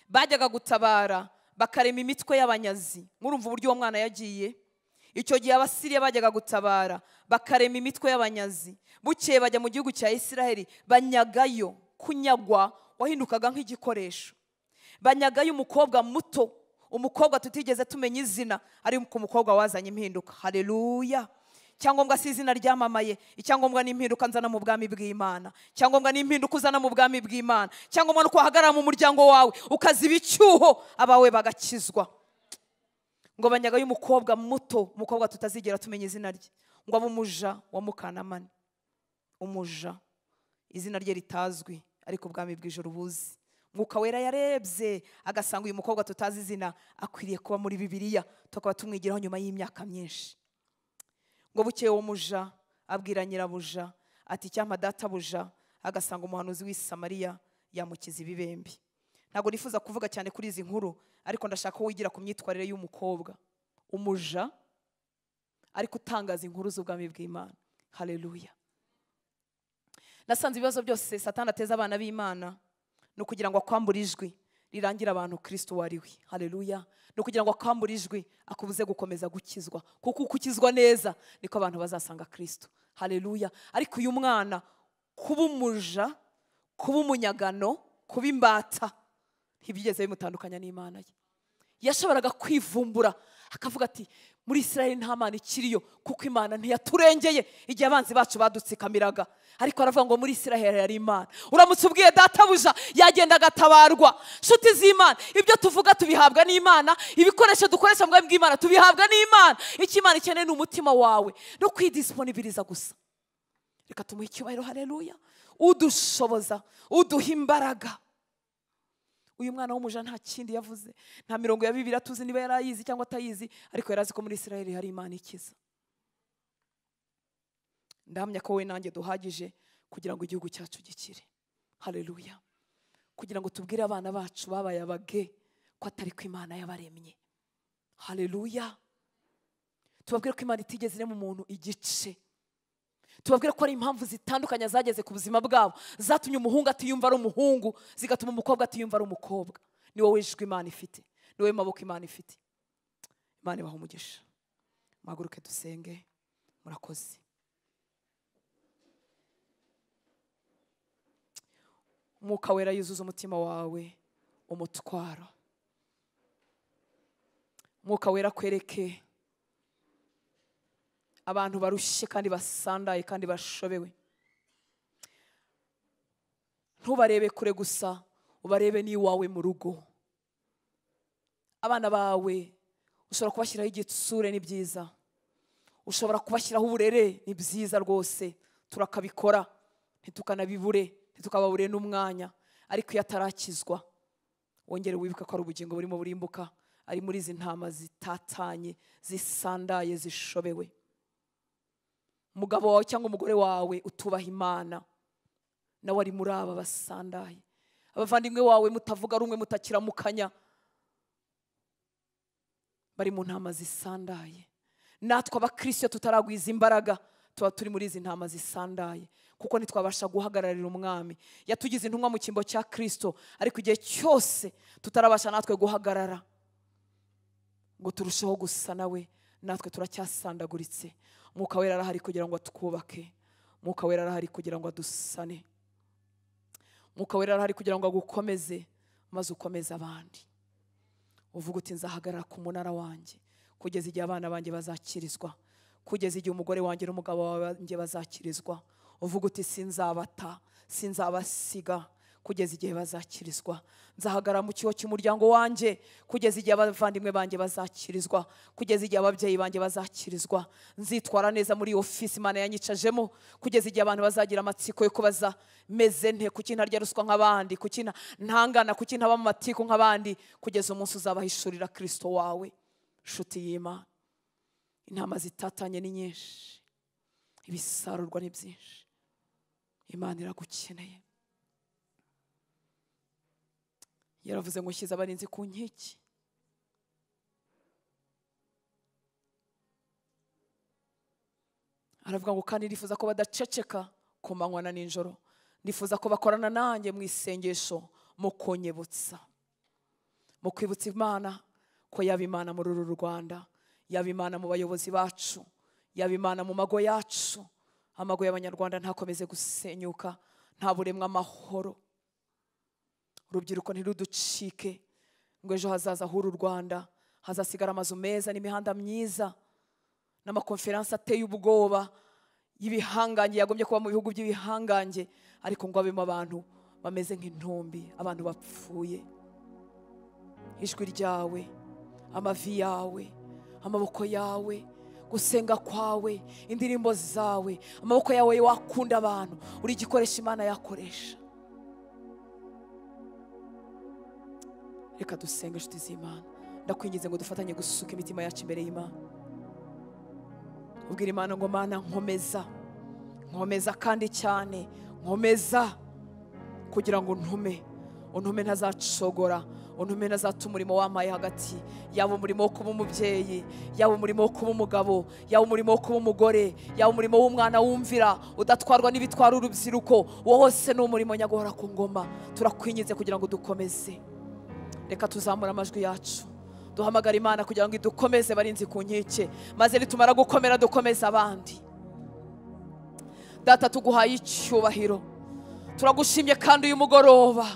bajyaga gutabara bakarema imitwe y'abanyazi murumva uburyo uwo mwana yagiye icyo gihe abasiriya bajyaga gutabara bakarema imitwe y'abanyazi bukeye bajya mu gihugu cya isiraheli banyagayo kunyagwa wahindukaga nk'igikoresho banyagayo umukobwa muto umukobwa tutigeze tumenya izina ariko umukobwa wazanye impinduka hareruya icyangombwa si izina ryamamaye icyangombwa ni impinduka nzana mu bwami bw'imana icyangombwa ni impinduka uzana mu bwami bw'imana icyangombwa ni uko wahagarara mu muryango wawe ukaziba icyuho abawe bagakizwa ngo banyagayo umukobwa muto umukobwa tutazigera tumenya izina rye ngo abe umuja wa mukanamani umuja izina rye ritazwi ariko ubwami bw'ijoro ubuzi mwuka wera yarebye agasanga uyu mukobwa tutazi izina akwiriye kuba muri bibiliya tukaba tumwigiraho nyuma y'imyaka myinshi ngo bukeye uwo muja abwira nyirabuja ati icyampa databuja agasanga umuhanuzi w'i samariya yamukiza ibibembe ntabwo nifuza kuvuga cyane kuri izi nkuru ariko ndashaka ko wigira ku myitwarire y'umukobwa umuja ariko utangaza inkuru z'ubwami bw'imana hareruya nasanze ibibazo byose satana ateza abana b'imana ni ukugira ngo akwambure ijwi rirangira abantu kirisito uwo ari we hareruya ni ukugira ngo akwambure ijwi akubuze gukomeza gukizwa kuko uko ukizwa neza niko abantu bazasanga kirisito hareruya ariko uyu mwana kuba umuja kuba umunyagano kuba imbata ntibyigeze bimutandukanya n'imana ye yashoboraga kwivumbura akavuga ati muri israel nta mana ikiriyo kuko imana ntiyaturengeye igihe abanzi bacu badutsikamiraga ariko aravuga ngo muri israel yari imana uramutse ubwiye databuja yagenda agatabarwa nshuti z'imana ibyo tuvuga tubihabwa n'imana ibikoresho dukoresha mu bwami bw'imana tubihabwa n'imana icyo imana ikeneye ni umutima wawe no kwidisiponibiriza gusa reka tumuhe icyubahiro hareruya udushoboza uduha imbaraga uyu mwana w'umuja nta kindi yavuze nta mirongo ya bibiri atuzi niba yari ayizi cyangwa atayizi ariko yari azi ko muri israel hari imana ikiza ndahamya ko we nanjye duhagije kugira ngo igihugu cyacu gikire hareruya kugira ngo tubwire abana bacu babaye abage ko atari ko imana yabaremye hareruya tubabwire ko imana itigeze irema umuntu igice tubabwire ko ari impamvu zitandukanye zageze ku buzima bwabo zatumye umuhungu atiyumva ari umuhungu zigatuma umukobwa atiyumva ari umukobwa ni wowe ijwi imana ifite ni wowe maboko imana ifite imana ibaha umugisha muhaguruke dusenge murakoze umwuka wera yuzuza umutima wawe umutwaro umwuka wera kwereke abantu barushye kandi basandaye kandi bashobewe ntubarebe kure gusa ubarebe n'iwawe mu rugo abana bawe ushobora kubashyiraho igitsure ni byiza ushobora kubashyiraho uburere ni byiza rwose turakabikora ntitukanabibure ntitukababure n'umwanya ariko iyo atarakizwa wongere wibuke ko ari ubugingo burimo burimbuka ari muri izi ntama zitatanye zisandaye zishobewe umugabo wawe cyangwa umugore wawe utubaha imana nawe ari muri aba basandaye abavandimwe wawe mutavuga rumwe mutakiramukanya bari mu ntama zisandaye natwe abakirisiyo tutaragwiza imbaraga tuba turi muri izi ntama zisandaye kuko ntitwabasha guhagararira umwami yatugize intumwa mu cyimbo cya kirisito ariko igihe cyose tutarabasha natwe guhagarara ngo turusheho gusa nawe natwe turacyasandaguritse umwuka wera arahari kugira ngo atwubake umwuka wera arahari kugira ngo adusane umwuka wera arahari kugira ngo agukomeze maze ukomeze abandi uvuga uti nzahagarara ku munara wanjye kugeza igihe abana banjye bazakirizwa kugeza igihe umugore wanjye n'umugabo wanjye bazakirizwa uvuga uti sinzabata sinzabasiga kugeza igihe bazakirizwa nzahagarara mu kigo cy'umuryango wanjye kugeza igihe abavandimwe banjye bazakirizwa kugeza igihe ababyeyi banjye bazakirizwa nzitwara neza muri ofisi imana yanyicajemo kugeza igihe abantu bazagira amatsiko yo kubaza meze nte kuki ntarya ruswa nk'abandi kuki ntangana kuki ntaba mu matiku nk'abandi kugeza umunsi uzabahishurira kirisito wawe nshuti y'imana intama zitatanye ni nyinshi ibisarurwa ni byinshi imana iragukeneye yaravuze ngo nshyize abarinzi ku nkiki aravuga ngo kandi ndifuza ko badaceceka ku manywa na nijoro ndifuza ko bakorana nanjye mu isengesho mu kunyibutsa mu kwibutsa imana ko yaba imana muri uru rwanda yaba imana mu bayobozi bacu yaba imana mu mago yacu amago y'abanyarwanda ntakomeze gusenyuka nta buremwa amahoro urubyiruko ntiruducike ngo ejo hazaza h'uru rwanda hazasigara amazu meza n'imihanda myiza n'amakonferansi ateye ubwoba y'ibihangange yagombye kuba mu bihugu by'ibihangange ariko ngo abemo abantu bameze nk'intumbi abantu bapfuye ijwi ryawe amavi yawe amaboko yawe gusenga kwawe indirimbo zawe amaboko yawe wakunda abantu uri igikoresho imana yakoresha reka dusenge inshuti z'imana ndakwinginze ngo dufatanye gusuka imitima yacu imbere y'imana ubwira imana ngo mana nkomeza nkomeza kandi cyane nkomeza kugira ngo ntume untume ntazacogora untume ntazata umurimo wampaye hagati yaba umurimo wo kuba umubyeyi yaba umurimo wo kuba umugabo yaba umurimo wo kuba umugore yaba umurimo w'umwana wumvira udatwarwa n'ibitwara urubyiruko uwo wose ni umurimo nyagahora ku ngoma turakwinginze kugira ngo dukomeze reka tuzamure amajwi yacu duhamagara imana kugira ngo idukomeze barinzi ku nkike maze nitumara gukomera dukomeze abandi data tuguhaye icyubahiro turagushimye kandi uyu mugoroba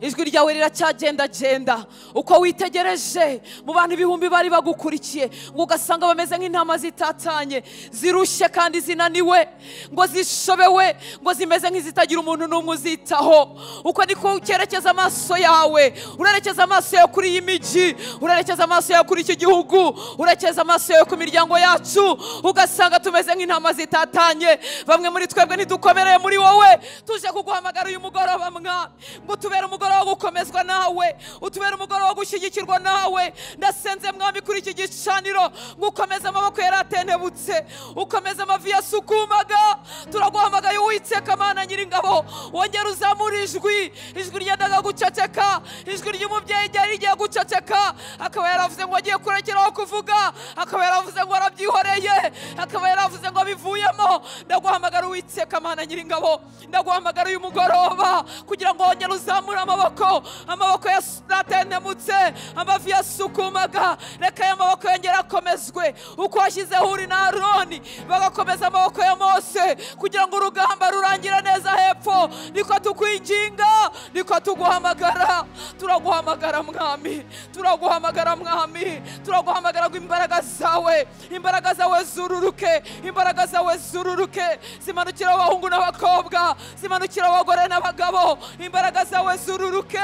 ijwi ryawe riracyagendagenda uko witegereje mu bantu ibihumbi bari bagukurikiye ngo ugasanga bameze nk'intama zitatanye zirushye kandi zinaniwe ngo zishobewe ngo zimeze nk'izitagira umuntu n'umwe uzitaho uko niko ukerekeza amaso yawe urerekeza amaso yawe kuri iyi migi urerekeza amaso yawe kuri iki gihugu urerekeza amaso yawe ku miryango yacu ugasanga tumeze nk'intama zitatanye bamwe muri twebwe ntidukomereye muri wowe tuje kuguhamagara uyu mugoroba mwa ngo tubere umugoroba umugoroba wo gukomezwa nawe utubere umugoroba wo gushyigikirwa nawe ndasenze mwami kuri iki gicaniro ngo ukomeze amaboko yari atentebutse ukomeze amavi yasukumaga turaguhamagaye uwiteka amana nyiringabo wongere uzamura ijwi ijwi ryendaga guceceka ijwi ry'umubyeyi ryari rigiye guceceka akaba yaravuze ngo agiye kurekeraho kuvuga akaba yaravuze ngo arabyihoreye akaba yaravuze ngo abivuyemo ndaguhamagara uwiteka amana nyiringabo ndaguhamagara uyu mugoroba kugira ngo wongere uzamure amaboko amaboko yatentemutse amavi yasukumaga reka aya maboko yongere akomezwe uko washyizeho uri na aroni bagakomeza amaboko ya mose kugira ngo urugamba rurangire neza hepfo niko tukwinginga niko tuguhamagara turaguhamagara mwami turaguhamagara mwami turaguhamagara ngo imbaraga zawe imbaraga zawe zururuke imbaraga zawe zururuke zimanukira abahungu n'abakobwa zimanukira abagore n'abagabo imbaraga zawe zururuke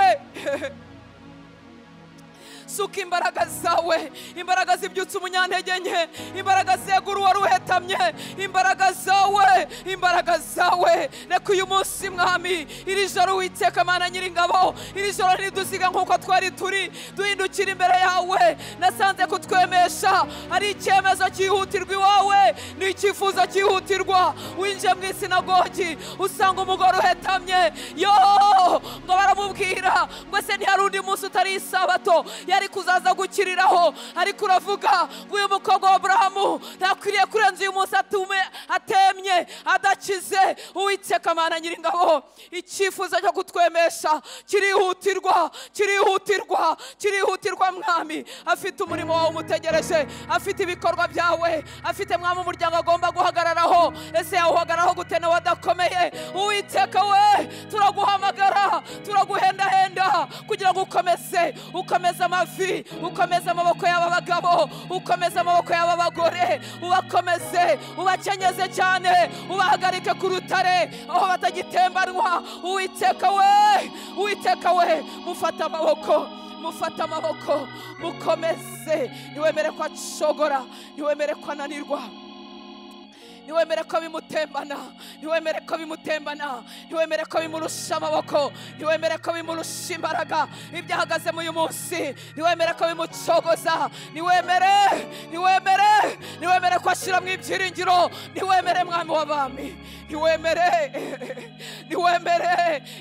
suka imbaraga zawe imbaraga zibyutsa umunyantege nke imbaraga zegura uwari uhetamye imbaraga zawe imbaraga zawe reka uyu munsi mwami iri joro witeka amana nyiringabo iri joro ntidusiga nk'uko twari turi duhindukira imbere yawe nasanze kutwemesha ari icyemezo cyihutirwa iwawe ni icyifuzo cyihutirwa winjiye mu isinagogi usanga umugore uhetamye yo ngo baramubwira ngo ese ntihari undi munsi utari isabato yari kuzaza gukiriraho ariko uravuga ngo uyu mukobwa wa burahamu ntakwiriye kurenza uyu munsi atume atemye adakize uwiteka amana nyiringabo icyifuzo cyo kutwemesha kirihutirwa kirihutirwa kirihutirwa mwami afite umurimo wawe umutegereje afite ibikorwa byawe afite mwami umuryango agomba guhagararaho ese yawuhagararaho gute nawe adakomeye uwiteka we turaguhamagara turaguhendahenda kugira ngo ukomeze ukomeze amazi amavi ukomeze amaboko y'aba bagabo ukomeze amaboko y'aba bagore ubakomeze ubakenyeze cyane ubahagarike ku rutare aho batagitembanwa uwiteka we uwiteka we mufate amaboko mufate amaboko mukomeze ntiwemere ko acogora ntiwemere ko ananirwa ntiwemere ko bimutembana ntiwemere ko bimutembana ntiwemere ko bimurusha amaboko ntiwemere ko bimurusha imbaraga ibyo ahagazemo uyu munsi ntiwemere ko bimucogoza ntiwemere ntiwemere ntiwemere ko ashyiramo ibyiringiro ntiwemere mwami w'abami ntiwemere ntiwemere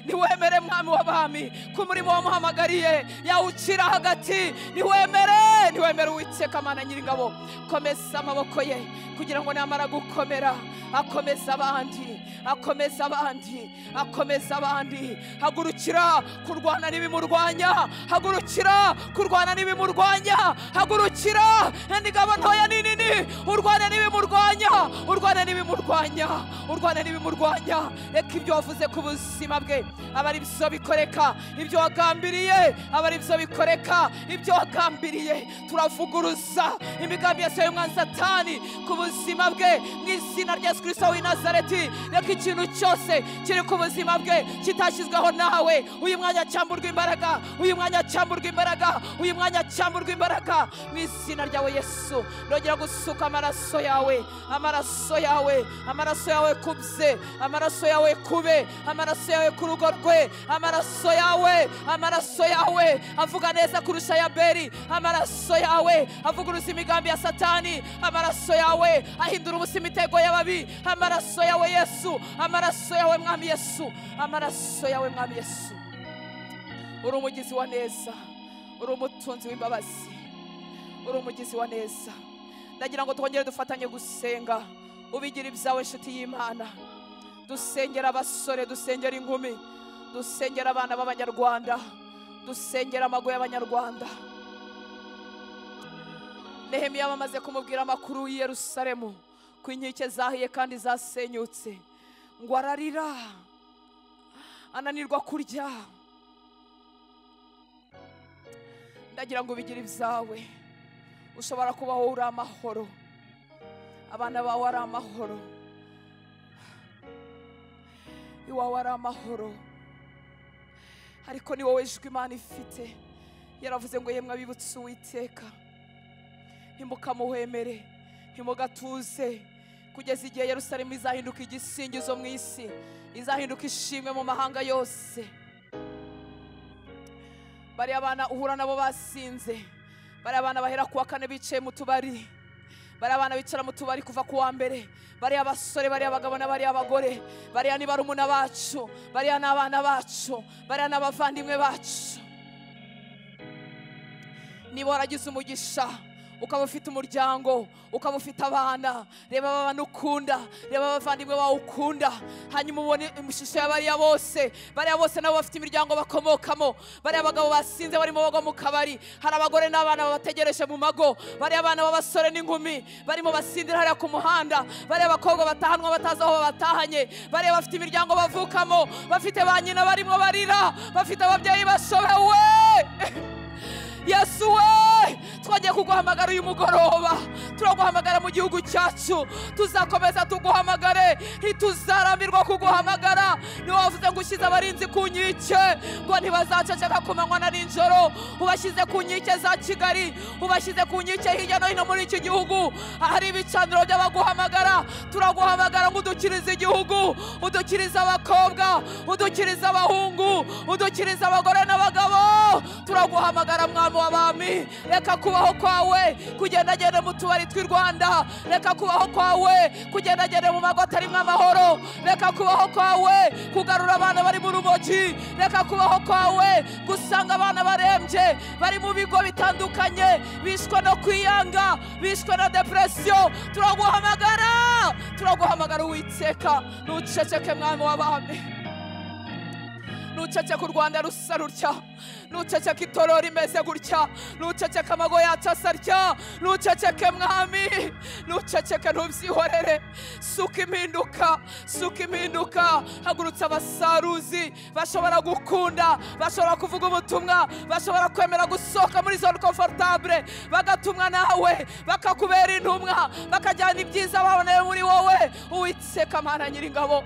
ntiwemere mwami w'abami ko umurimo wamuhamagariye yawucira hagati ntiwemere kandi wemera uwiteka amana nyir'ingabo komeza amaboko ye kugira ngo namara gukomera akomeza abandi akomeza abandi akomeza abandi hagurukira kurwana n'ibimurwanya hagurukira kurwana n'ibimurwanya hagurukira n'ingabo ntoya n'inini urwana n'ibimurwanya urwana n'ibimurwanya urwana n'ibimurwanya reka ibyo wavuze ku buzima bwe aba ari byo bikoreka ibyo wagambiriye aba ari byo bikoreka ibyo wagambiriye turavuguruza imigambi yose y'umwana satani ku buzima bwe mu izina rya yesu kirisito w'i nazareti reka ikintu cyose kiri ku buzima bwe kitashyizweho nawe uyu mwanya cyamburwa imbaraga uyu mwanya cyamburwa imbaraga uyu mwanya cyamburwa imbaraga mu izina ryawe yesu ndongera gusuka amaraso yawe amaraso yawe amaraso yawe ku bye amaraso yawe kube amaraso yawe ku rugo rwe amaraso yawe amaraso yawe avuga neza kurusha ya beri amaraso yawe avuguruza imigambi ya satani amaraso yawe ahindura ubusa imitego y'ababi amaraso yawe yesu amaraso yawe mwami yesu amaraso yawe mwami yesu uri umugizi wa neza uri umutunzi w'imbabazi uri umugizi wa neza ndagira ngo twongere dufatanye gusenga ubigira ibyawe inshuti y'imana dusengera abasore dusengera inkumi dusengera abana b'abanyarwanda dusengera amago y'abanyarwanda nehemiya bamaze kumubwira amakuru y'i yerusalemu ko inkike zahiye kandi zasenyutse ngo ararira ananirwa kurya ndagira ngo ubigire ibyawe ushobora kuba wowe uri amahoro abana bawe ari amahoro iwawe ari amahoro ariko ni wowe ijwi imana ifite yaravuze ngo yemwe abibutse uwiteka ntimukamuhemere ntimugatuze kugeza igihe yerusalemu izahinduka igisingizo mu isi izahinduka ishimwe mu mahanga yose bariya abana uhura nabo basinze bariya abana bahera ku wa kane bicaye mu tubari bariya abana bicara mu tubari kuva ku wa mbere bariya abasore bariya abagabo n'abariya abagore bariya ni barumuna bacu bariya ni abana bacu bariya ni abavandimwe bacu niba waragize umugisha ukaba ufite umuryango ukaba ufite abana reba aba bantu ukunda reba abavandimwe bawe ukunda hanyuma ubone ishusho ya bariya bose bariya bose nabo bafite imiryango bakomokamo bariya bagabo basinze barimo bagwa mu kabari hari abagore n'abana babategereje mu mago bariya abana b'abasore n'inkumi barimo basinzira hariya ku muhanda bariya abakobwa batahanwa batazi aho babatahanye bariya bafite imiryango bavukamo bafite ba nyina barimo barira bafite ababyeyi bashobewe yesu we twongeye kuguhamagara uyu mugoroba turaguhamagara mu gihugu cyacu tuzakomeza tuguhamagare ntituzaramirwa kuguhamagara niwe wavuze ngo ushyize abarinzi ku nkike ngo ntibazaceceka ku manywa na nijoro ubashyize ku nkike za kigali ubashyize ku nkike hirya no hino muri iki gihugu ahari ibicaniro by'abaguhamagara turaguhamagara ngo udukirize igihugu udukirize abakobwa udukirize abahungu udukirize abagore n'abagabo turaguhamagara mwami umwami w'abami reka kubaho kwawe kugendagenda mu tubari tw'i rwanda reka kubaho kwawe kugendagenda mu mago atarimo amahoro reka kubaho kwawe kugarura abana bari mu rumogi reka kubaho kwawe gusanga abana barembye bari mu bigo bitandukanye bishwe no kwiyanga bishwe na depresiyo turaguhamagara turaguhamagara uwiteka ntuceceke mwami w'abami nuceceka u rwanda rusa rutya nuceceka itoro rimeze gutya nuceceka amago yacu asa rya nuceceke mwami nuceceke ntubyihorere suka impinduka suka impinduka hagurutse abasaruzi bashobora gukunda bashobora kuvuga ubutumwa bashobora kwemera gusohoka muri zone komfortabure bagatumwa nawe bakakubera intumwa bakajyana ibyiza baboneye muri wowe uwitseka mana nyir'ingabo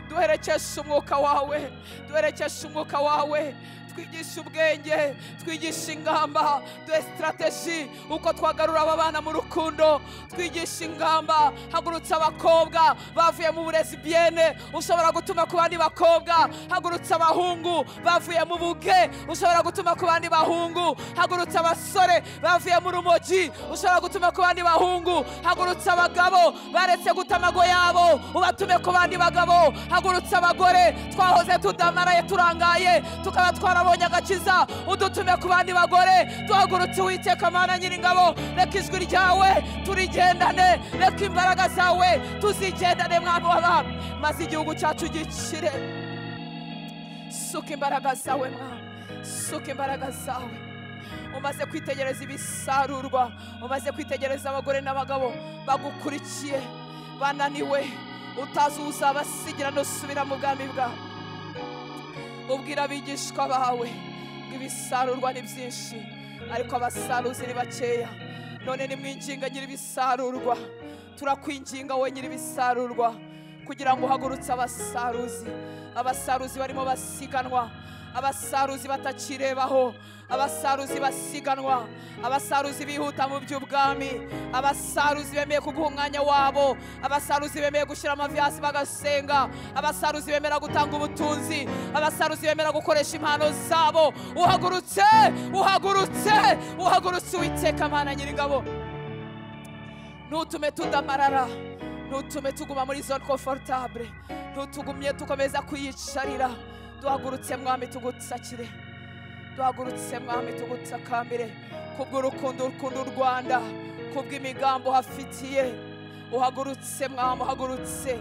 duherekeshe umwuka wawe duherekeshe umwuka wawe twigisha ubwenge twigisha ingamba duhe sitarateji uko twagarura aba bana mu rukundo twigisha ingamba hagurutse abakobwa bavuye mu burezi biyene ushobora gutuma ku bandi bakobwa hagurutse abahungu bavuye mu buge ushobora gutuma ku bandi bahungu hagurutse abasore bavuye mu rumogi ushobora gutuma ku bandi bahungu hagurutse abagabo baretse guta amago yabo ubatume ku bandi bagabo hagurutse abagore twahoze tudamaraye turangaye tukaba twara wabonye agakiza udutume ku bandi bagore duhagurutse uwiteka mana nyiringabo reka ijwi ryawe turigendane reka imbaraga zawe tuzigendane mwami w'abami maze igihugu cyacu gikire suka imbaraga zawe mwami suka imbaraga zawe umaze kwitegereza ibisarurwa umaze kwitegereza abagore n'abagabo bagukurikiye bananiwe utazi uzabasigira ntusubira mu bwami bwawe ubwira abigishwa bawe ngo ibisarurwa ni byinshi ariko abasaruzi ni bakeya none nimwinginga nyir'ibisarurwa turakwinginga we nyir'ibisarurwa kugira ngo uhagurutse abasaruzi abasaruzi barimo basiganwa abasaruzi batakirebaho abasaruzi basiganwa abasaruzi bihuta mu by'ubwami abasaruzi bemeye kuguha umwanya wabo abasaruzi bemeye gushyira amavi hasi bagasenga abasaruzi bemera gutanga ubutunzi abasaruzi bemera gukoresha impano zabo uhagurutse uhagurutse uhagurutse uwiteka amana nyir'ingabo ntutume tudamarara ntutume tuguma muri zone confortable ntutugumye tukomeza kuyicarira duhagurutse mwami tugusakire duhagurutse mwami tugusakambire kubw'urukundo ukunda u rwanda kubw'imigambi uhafitiye uhagurutse mwami uhagurutse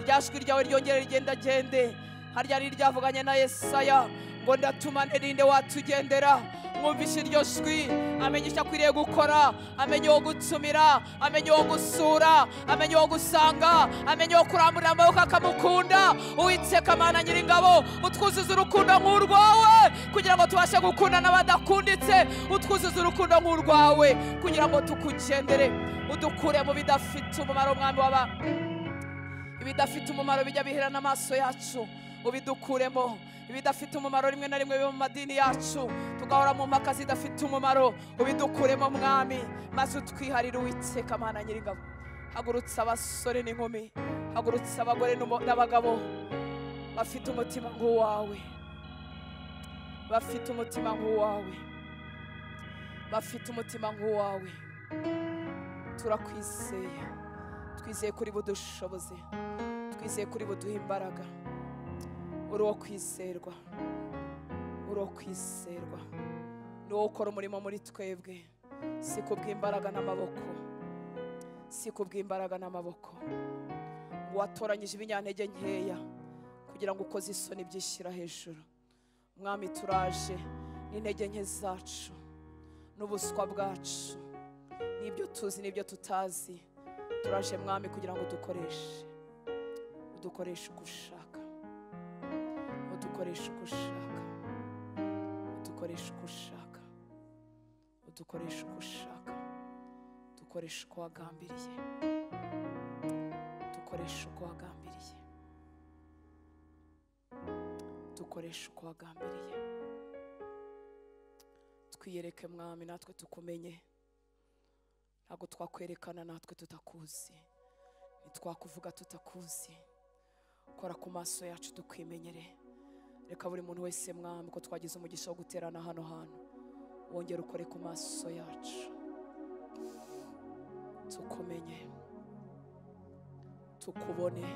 rya jwi ryawe ryongere rigendagende harya ni ryavuganye na yesaya ngo ndatuma nirinde watugendera mwumvishe iryo jwi amenye icyo akwiriye gukora amenye uwo gutsumira amenye uwo gusura amenye uwo gusanga amenye uwo kurambura amaboko akamukunda uwiteka amana nyiringabo utwuzuza urukundo nk'urwawe kugira ngo tubashe gukunda n'abadakunditse utwuzuza urukundo nk'urwawe kugira ngo tukugendere udukure mu bidafite umumaro mwami waba ibidafite umumaro bijya bihera n'amaso yacu ubidukuremo ibidafite umumaro rimwe na rimwe biba mu madini yacu tugahora mu mpaka zidafite umumaro ubidukuremo mwami maze utwiharire uwiteka amana nyir'ingabo hagurutse abasore n'inkumi hagurutse abagore n'umo- n'abagabo bafite umutima nk'uwawe bafite umutima nk'uwawe bafite umutima nk'uwawe turakwizeye twizeye kuri budushoboze twizeye kuri buduha imbaraga uri uwo kwizerwa uri uwo kwizerwa ni wowe ukora umurimo muri twebwe si ku bw'imbaraga n'amaboko si ku bw'imbaraga n'amaboko ngo watoranyije ibinyantege nkeya kugira ngo ukoze isoni byishyira hejuru mwami turaje n'intege nke zacu n'ubuswa bwacu n'ibyo tuzi n'ibyo tutazi turaje mwami kugira ngo udukoreshe udukoreshe uko ushaka udukoresha uko ushaka udukoresha uko ushaka udukoresha uko ushaka dukoresha uko wagambiriye dukoresha uko wagambiriye dukoresha uko wagambiriye twiyereke mwami natwe tukumenye ntabwo twakwerekana natwe tutakuzi ntitwakuvuga tutakuzi kora ku maso yacu tukwimenyere reka buri muntu wese mwami ko twagize umugisha wo guterana hano hantu wongere ukore ku maso yacu tukumenye tukubone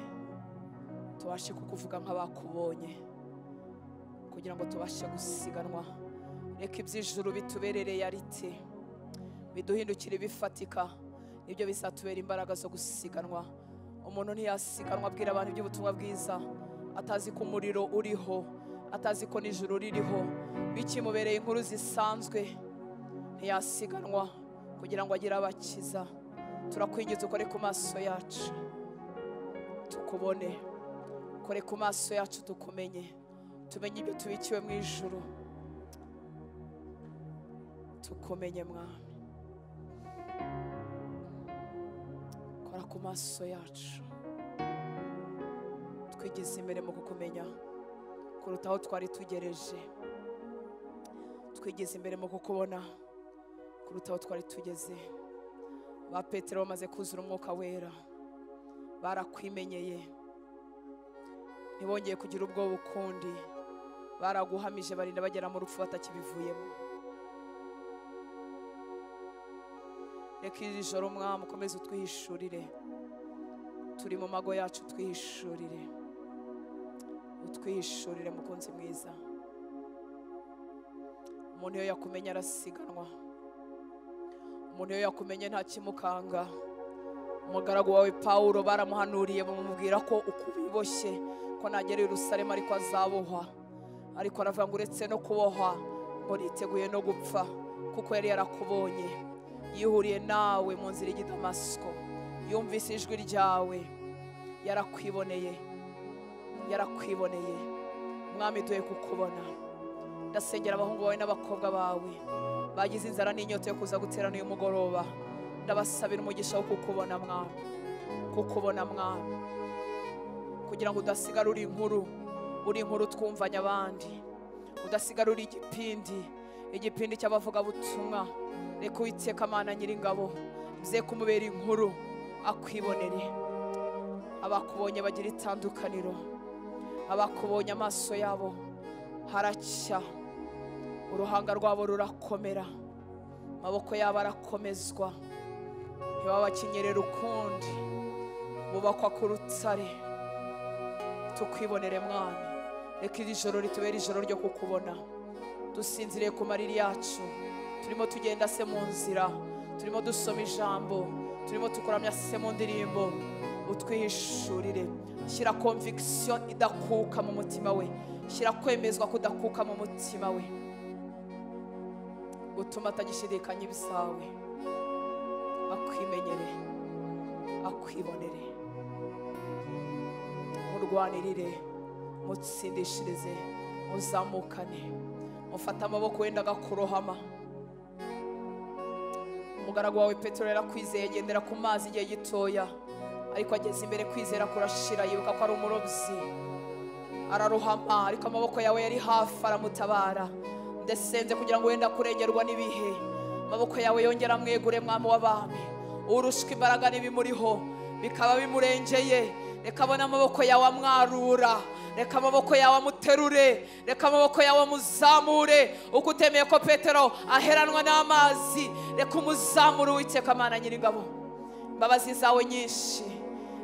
tubashe kukuvuga nk'abakubonye kugira ngo tubashe gusiganwa reka iby'ijuru bituberereye arite biduhindukire bifatika nibyo bizatubera imbaraga zo gusiganwa umuntu ntiyasiganwa abwira abantu iby'ubutumwa bwiza atazi ko umuriro uriho atazi ko n'ijuru ririho bikimubereye inkuru zisanzwe ntiyasiganwa kugira ngo agire abakiza turakwingiza ukore ku maso yacu tukubone kore ku maso yacu tukumenye tumenye ibyo tubikiwe mu ijuru tukumenye mwami kora ku maso yacu twigize imbere mu kukumenya kuruta aho twari tugereje twigize imbere mu kukubona kuruta aho twari tugeze ba petero bamaze kuzura umwuka wera barakwimenyeye ntibongeye kugira ubwoba ukundi baraguhamije barinda bagera mu rupfu batakibivuyemo reka iri joro umwami ukomeze utwihishurire turi mu mago yacu utwihishurire utwihishurire mukunzi mwiza umuntu iyo yakumenya arasiganwa umuntu iyo yakumenye ntakimukanga umugaragu wawe pawulo baramuhanuriye bamubwira ko uko ubiboshye ko nagera i Yerusalemu ariko azabohwa ariko aravuga ngo uretse no kubohwa ngo niteguye no gupfa kuko yari yarakubonye yihuriye nawe mu nzira y'i damasiko yumvise ijwi ryawe yarakwiboneye yarakwiboneye mwami duhe kukubona ndasengera abahungu bawe n'abakobwa bawe bagize inzara n'inyota yo kuza guterana uyu mugoroba ndabasabira umugisha wo kukubona mwami kukubona mwami kugira ngo udasigara uri inkuru uri inkuru twumvanya abandi udasigara uri igipindi igipindi cy'abavugabutumwa reka uwiteka amana nyir'ingabo mze kumubera inkuru akwibonere abakubonye bagira itandukaniro abakubonye amaso yabo haracya uruhanga rwabo rurakomera amaboko yabo arakomezwa ntibabakenyerere ukundi bubakwa ku rutare tukwibonere mwami reka iri joro ritubere ijoro ryo kukubona dusinziriye ku mariri yacu turimo tugenda se mu nzira turimo dusoma ijambo turimo tukuramya se mu ndirimbo utwihishurire shyira conviction idakuka mu mutima we shyira kwemezwa kudakuka mu mutima we utuma atagishidikanya ibisawe akwimenyere akwibonere murwanirire mutsindishirize muzamukane mufate amaboko wenda agakurohama umugaragu wawe petero yarakwizeye agendera ku mazi igihe gitoya ariko ageze imbere kwizera kurashira yibuka ko ari umurobyi ararohama ariko amaboko yawe yari hafi aramutabara ndasenze kugira ngo wenda kurengerwa n'ibihe amaboko yawe yongera amwegure mwami w'abami urushwa imbaraga n'ibimuriho bikaba bimurengeye reka abone amaboko yawe amwarura reka amaboko yawe amuterure reka amaboko yawe amuzamure uko utemeye ko petero aheranwa n'amazi reka umuzamure uwiteka amana nyir'ingabo imbabazi zawe nyinshi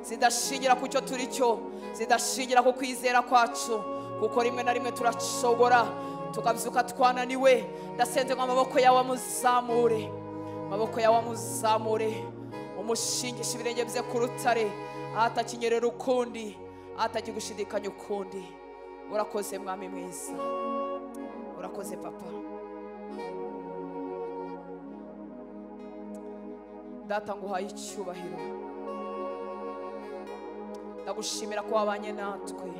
zidashingira ku cyo turi cyo zidashingira ku kwizera kwacu kuko rimwe na rimwe turashobora tukabyuka twananiwe ndasenze ngo amaboko yawe amuzamure amaboko yawe amuzamure umushingisha ibirenge bye ku rutare ahatakinyerera ukundi ahatagigushidikanya ukundi urakoze mwami mwiza urakoze papa data nguhaye icyubahiro ndagushimira ko wabanye natwe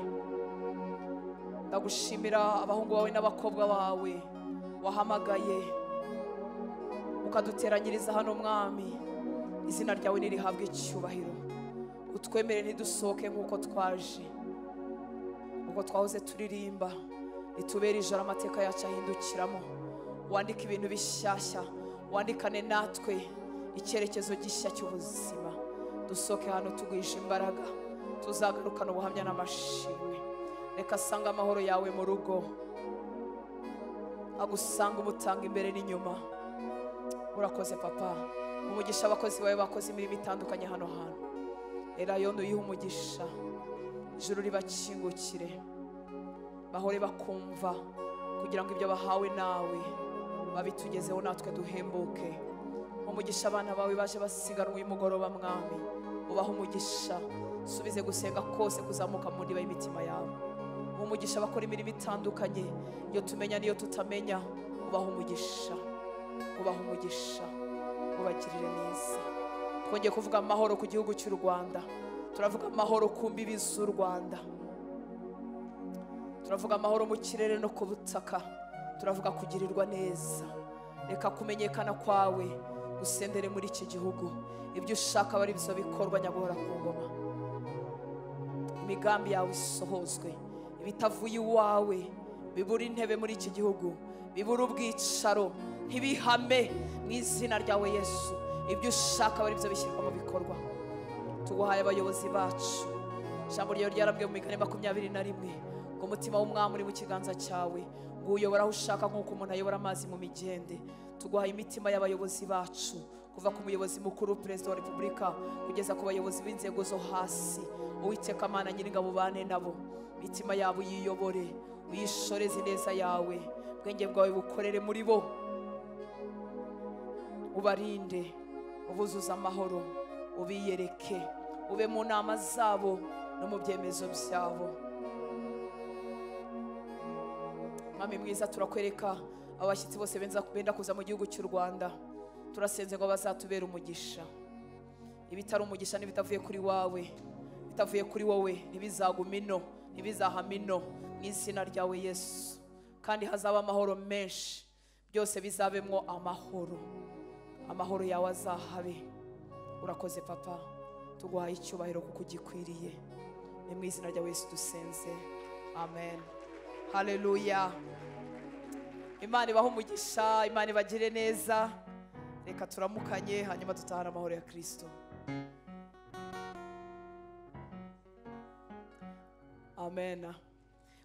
ndagushimira abahungu bawe n'abakobwa bawe wahamagaye ukaduteranyiriza hano mwami izina ryawe nirihabwe icyubahiro utwemere ntidusohoke nk'uko twaje ubwo twahoze turirimba ritubere ijoro amateka yacu ahindukiramo wandike ibintu bishyashya wandikane natwe icyerekezo gishya cy'ubuzima dusohoke hano tugwije imbaraga tuzagarukana ubuhamya n'amashimwe reka asange amahoro yawe mu rugo agusanga umutanga imbere n'inyuma urakoze papa umugisha abakozi bawe bakoze imirimo itandukanye hano hantu erayondo uyihe umugisha ijoro ribakingukire bahore bakumva kugira ngo ibyo bahawe nawe babitugezeho natwe duhembuke umugisha abana bawe baje basiganwa uyu mugoroba mwami ubaha umugisha subize gusenga kose kuzamuka mu ndiba y'imitima yabo umugisha bakora imirimo itandukanye iyo tumenya n'iyo tutamenya ubaha umugisha ubaha umugisha ubagirire neza twongeye kuvuga amahoro ku gihugu cy'u rwanda turavuga amahoro ku mbibi z'u rwanda turavuga amahoro mu kirere no ku butaka turavuga kugirirwa neza reka kumenyekana kwawe usendere muri iki gihugu ibyo ushaka aba ari byo bikorwa nyaguhora ku ngoma imigambi yawe isohozwe ibitavuye iwawe bibura intebe muri iki gihugu bibura ubwicaro ntibihame mu izina ryawe yesu ibyo ushaka bari byo bishyirwa mu bikorwa tuguhaye abayobozi bacu ijambo ryawe ryarabwiye mu migani makumyabiri na rimwe ngo umutima w'umwami uri mu kiganza cyawe ngo uyobore aho ushaka nk'uko umuntu ayobora amazi mu migende tuguhaye imitima y'abayobozi bacu kuva ku muyobozi mukuru perezida wa repubulika kugeza ku bayobozi b'inzego zo hasi uwiteka amana nyir'ingabo ubane nabo imitima yabo uyiyobore uyishoreze ineza yawe ubwenge bwawe bukorere muri bo ubarinde ubuzuze amahoro ubiyereke ube mu nama zabo no mu byemezo byabo mwami mwiza turakwereka abashyitsi bose benza- benda kuza mu gihugu cy'u rwanda turasenze ngo bazatubere umugisha ibitari umugisha n'ibitavuye kuri wawe bitavuye kuri wowe ntibizaguma ino ntibizahama ino mu izina ryawe yesu kandi hazaba amahoro menshi byose bizabemwo amahoro amahoro yawe azahabe urakoze papa tuguhaye icyubahiro kuko ugikwiriye ni mu izina rya yesu dusenze amen haleluya imana ibaho umugisha imana ibagire neza reka turamukanye hanyuma dutahane amahoro ya kirisito amen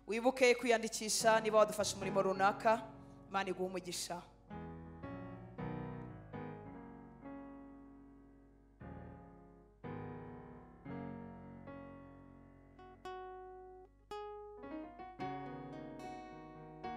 wibuke kwiyandikisha niba wadufasha umurimo runaka imana iguha umugisha